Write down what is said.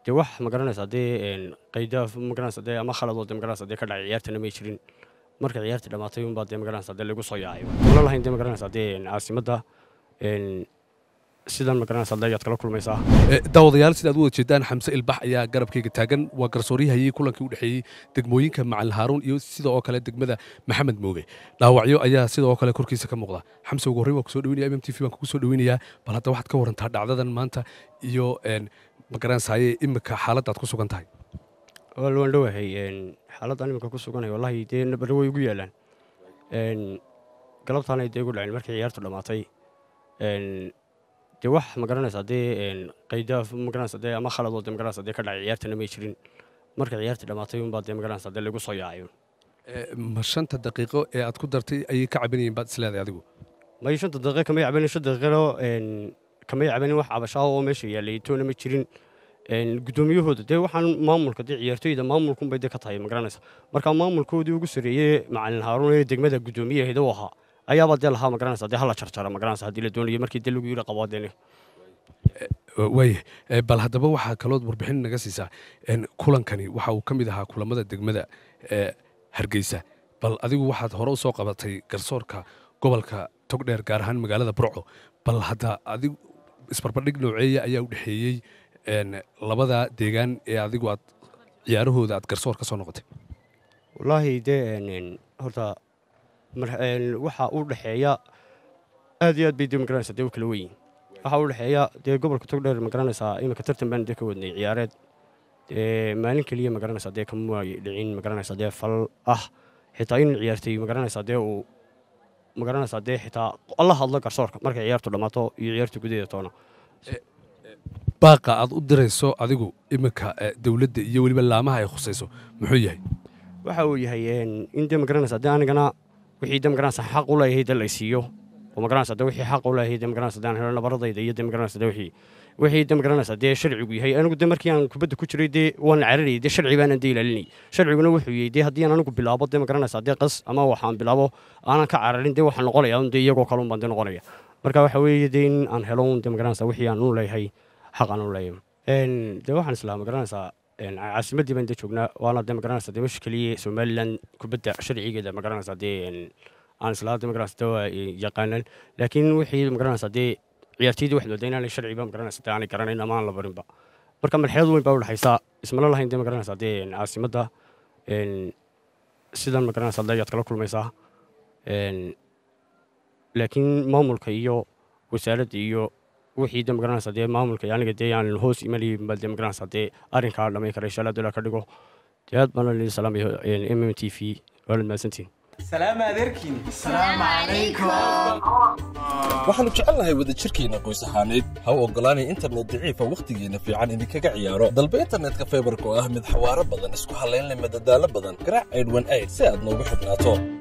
dee wax magaranaysa dee qayda magaranaysa dee ama khaladoo dee magaranaysa dee ka dhacay ciyaartana may jirin marka ciyaartii dhammaatay unbaa dee magaranaysa dee lagu soo yaacay wala lahayn dee magaranaysa dee caasimadda sidan magaranaysa dee ayaad kala kulmaysaa daawadayaal sidaad u wada jeedaan xamse ilbax ayaa garabkayga taagan waa garsooryahayey kulankii u dhexeeyey degmooyinka macalin haaruun iyo sida oo kale degmada maxamed mooge dhaawacyo ayaa sida oo kale korkiisa ka muuqda xamse ugu horreyn waa kusoo dhaweynaya mm t v baan kugu soo dhaweynayaa bal hadda waxaad ka warantaa dhacdadan maanta iyo magaranaysaye imika xaaladdaad ku sugan tahay wal waan dhowahay xaaladdan imika ku suganay wallahi dee nabare way ugu yaalaan galabtaanay dee ugu dhaceen markii ciyaartu dhammaatay dee wax magaranaysa dee qayda magaranaysa dee ama khaladoo dee magaranaysa dee ka dhacay ciyaartana may jirin marka ciyaartii dhammaatay unbaa dee magaranaysa dee lagu soo yaacay ma shanta daqiiqo ee aad ku dartay ayay ka cabanayeen baad isleedahay adigu may shanta daqiiqa kamay cabanin shan daqiiqano kamay cabanin wax cabashaa oo meesha yaallay toona ma jirin guddoomiyahooda dee waxaan maamulka dee ciyaartooyda maamulkunbay dee ka tahay magaranaysa marka maamulkoodii ugu sarreeyey macalin haaruun ee degmada guddoomiyaheeda u ahaa ayaabaa dee lahaa magaranaysa dee hala jarjara magaranaysa haddii la doonayo markii dee lagu yidhi qabaadeen waaya bal haddaba waxaa kalood warbixin naga siisaa kulankani waxa uu ka mid ahaa kulamada degmada hargeysa bal adigu waxaad hore u soo qabatay garsoorka gobolka togdheer gaar ahaan magaalada burco bal hadda adigu isbarbardhig nooceeya ayaa u dhexeeyey labada deegaan ee adigu aad ciyaarahooda aad garsoor ka soo noqotay wallaahi dee horta waxa u dhexeeya aad iyo aad bay dee magaranaysaa dee u kala weyin waxa u dhexeeya dee gobolka togdheer magaranaysaa iminka tartan baan dee ka wadnay ciyaareed dee maalin keliya magaranaysaa dee kama dhicin magaranaysaa dee fal ah xitaa in ciyaartay magaranaysaa dee uu magaranaysaa dee xitaa alla hadlo garsoorka markay ciyaartu dhammaato iyo ciyaarta gudaheeda toona baaqa aad u dirayso adigu iminka dowladda iyo weliba laamaha ay khusayso muxuu yahay waxa uu yahay in dee magaranaysaa dee anigana wixii dee magaranaysaa xaq u leeyahay dee laysiiyo oo magaranaysaa dee wixii xaq u leeyahay dee magaranaysaa dee aan helo nabaradayda iyo dee magaranaysaa dee wixii wixii dee magaranaysaa dee sharcigu yahay anigu dee markii aan kubadda ku jiray dee waan cararayay dee sharci baanan dee ilaalinayay sharciguna wuxuu yahay dee haddii aan anigu bilaabo dee magaranaysaa dee qas ama waxaan bilaabo aanan ka cararin dee waxaan noqonaya un dee iyagoo kale un baan dee noqonaya marka waxa weeye dee in aan helo un dee magaranaysaa wixii aan u leeyahay xaq aan u leeyahay dee waxaan islaa magaranaysaa caasimaddii baan dee joognaa waana dee magaranaysaa dee meesha keliya somalilan kubadda sharcigeeda magaranaysaa dee aan islaa dee magaranaysaa dee waa yaqaanaan laakiin wixii magaranaysaa dee ciyaartoydii waxaad moodaa inaanay sharciba magaranaysaa dee aanay garanayn ama aan la barinba marka marxalad weyn baa u dhexaysaa ismala lahayn dee magaranaysaa dee caasimadda sidan magaranaysaa dee ayaad kala kulmaysaa laakiin maamulka iyo wasaaradda iyo wixii dee magaranaysaa dee maamulka aniga dee aan hoos imanayay baa dee magaranaysaa dee arrinkaa dhamay kara insha allah dola ka dhigo dee aad baan lii salaamayo m m t v waanad mahadsantiin سلام عليكم السلام عليكم waxaannu jecelnahay wadajirkeenna qoys ahaaneed ha u oggolaanay internet daciifa wakhtigeenna fiican idinkaga ciyaaro dalba internetka faybarka oo ah mid xawaaro badan isku hallayn leh madadaalo badan garaac aydhwan ayd si aad noogu xidhnaato